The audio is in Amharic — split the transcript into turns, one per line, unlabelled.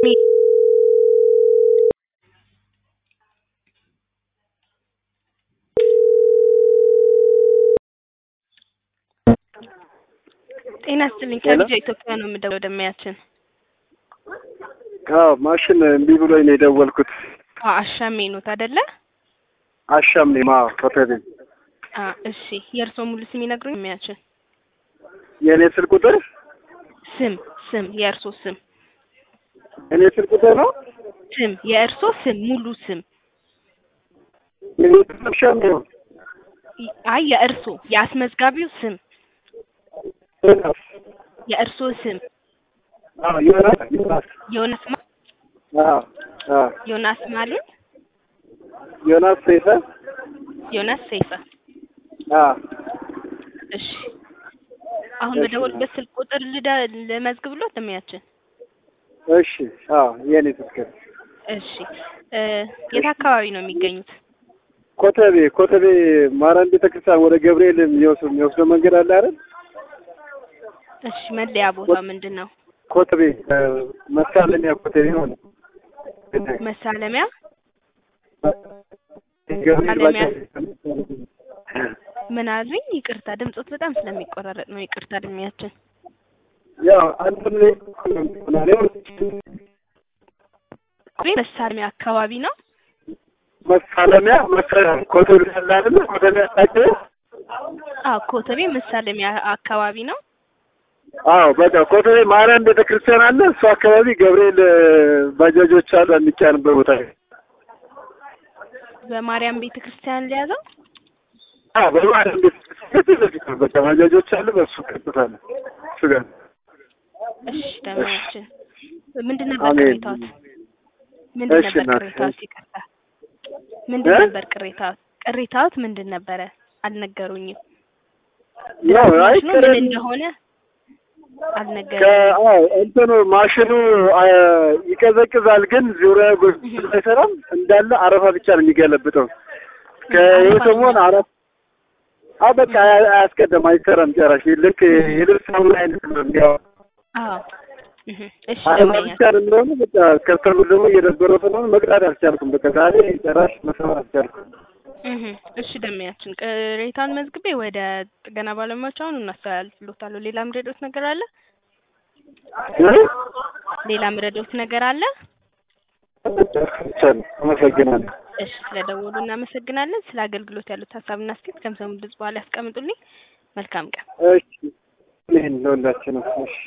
ጤና ይስጥልኝ ከልጅ ኢትዮጵያ ነው የምደውለው ደሚያችን
አዎ ማሽን እምቢ ብሎኝ ነው የደወልኩት።
አሻሜ ኖት አይደለ?
አሻም ነኝ። ማ ኮተቤ
አ እሺ የእርስዎ ሙሉ ስም ይነግሩኝ? ደሚያችን
የእኔ ስልክ ቁጥር
ስም ስም የእርስዎ ስም
እኔ ስልክ ቁጥር ነው
ስም የእርስዎ ስም ሙሉ ስም
የእኔ ስም አሻም ነው።
አይ የእርስዎ የአስመዝጋቢው ስም
ዮናስ
የእርስዎ ስም
አዎ ዮናስ ዮናስ
ዮናስ ማ
አዎ አዎ
ዮናስ ማለት
ዮናስ ሰይፈ
ዮናስ ሰይፈ
አዎ
እሺ አሁን
እሺ።
በደወልበት ስልክ ቁጥር ልዳ ለመዝግብሎት ደሚያችን
እሺ አዎ የእኔ ስልክ ነው።
እሺ እ የት አካባቢ ነው የሚገኙት?
ኮተቤ ኮተቤ ማርያም ቤተክርስቲያን ወደ ገብርኤል የሚወስድ የሚወስደው መንገድ አለ አይደል?
እሺ መለያ ቦታው ምንድን ነው?
ኮተቤ እ መሳለሚያ ኮተቤ ሆነ
መሳለሚያ
ገብርኤል
መሳለሚያ።
ባጃጅ
ምን አሉኝ? ይቅርታ ድምፆት በጣም ስለሚቆራረጥ ነው። ይቅርታ እድሜያችን
ያው አንተ ላይ ነው
መሳለሚያ አካባቢ ነው።
መሳለሚያ መሳለሚያ ኮተቤ ያለ አይደል? ኮተቤ አጣጭ
አዎ ኮተቤ መሳለሚያ አካባቢ ነው።
አዎ በቃ ኮተቤ ማርያም ቤተክርስቲያን አለ። እሱ አካባቢ ገብርኤል እ ባጃጆች አሉ የሚጫንበት ቦታ
በማርያም ቤተ ክርስቲያን ሊያዘው
አዎ በማርያም ቤተክርስቲያን ፊት ለፊት ነው። በቃ ባጃጆች አሉ። በሱ ቀጥታ ነው እሱ ጋር
እሺ ደሚያችን ምንድን ነበር
አሜን።
ቅሬታዎት? ምንድን
እሺ
ነበር
እናቴ።
ቅሬታዎት? ይቅርታ ምንድን
እ?
ነበር ቅሬታዎት? ቅሬታዎት ምንድን ነበረ? አልነገሩኝም።
ያው አይ
ማሽኑ ምን
ቅሬታ
እንደሆነ አልነገሩኝም።
ከአዎ እንትኑ ማሽኑ አ ይቀዘቅዛል፣ ግን ዙሪያ ጎን አይሰራም። እንዳለ አረፋ ብቻ ነው የሚገለብጠው። ከይህ ሰሞን አረፍ አዎ በቃ አያ- አያስቀድም፣ አይሰራም ጨራሽ። ልክ የልብስ ሳሙና አይነት ነው ያው
አዎ እህ እሺ
አረፋ
ደመኛ
ብቻ ነው የሚሆነው። በቃ ከስተሙ ደግሞ እየደበረው ስለሆነ መቅዳት አልቻልኩም። በቃ ዛሬ ጨራሽ መስራት አልቻልኩም።
እህ እሺ ደመያችን ቅሬታውን መዝግቤ ወደ ጥገና ባለሙያዎች አሁን እናስተላልፍሎታለሁ። ሌላ ምረዶት ነገር አለ?
እ?
ሌላ ምረዶት ነገር አለ?
ብቻ ነው። አመሰግናለሁ።
እሺ ስለደወሉ እናመሰግናለን። ስለ አገልግሎት ያሉት ሀሳብና አስተያየት ከምሰሙ ድምጽ በኋላ ያስቀምጡልኝ። መልካም ቀን።
እሺ ይህን ለሁላችንም እሺ